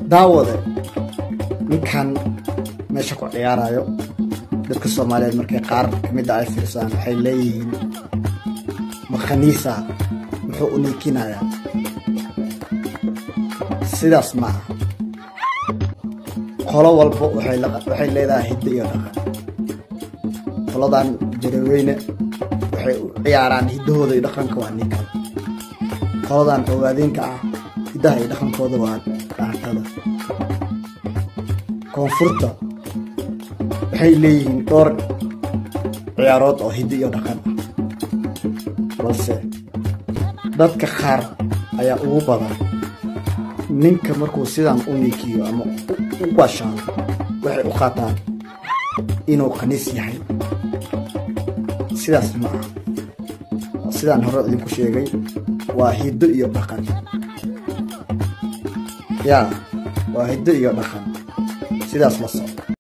daawade ninkan meesha ku ciyaarayo dadka soomaaliyeed markay qaar kamida ay fiirsaan waxay leeyihiin makhaniisa muxuu u niikinayaa sidaas ma aha qolo walba waxay leedahay hiddo iyo dhaqan qoladan jaraweyne waxay u ciyaaraan hiddahooda iyo dhaqanka waa ninkan qoladan ogaadeenka ah hiddaha iyo dhaqankooda waa dhaantada koonfurta waxay leeyihiin dhowr ciyaarood oo hiddo iyo dhaqan ah balse dadka qaar ayaa ugu badan ninka markuu sidan u niikiyo ama u bashaano waxay u qaataan inuu khaniis yahay sidaas ma aha sidaan hore idinku sheegay waa hiddo iyo dhaqan yaa waa hiddo iyo dhaqan sidaas la soco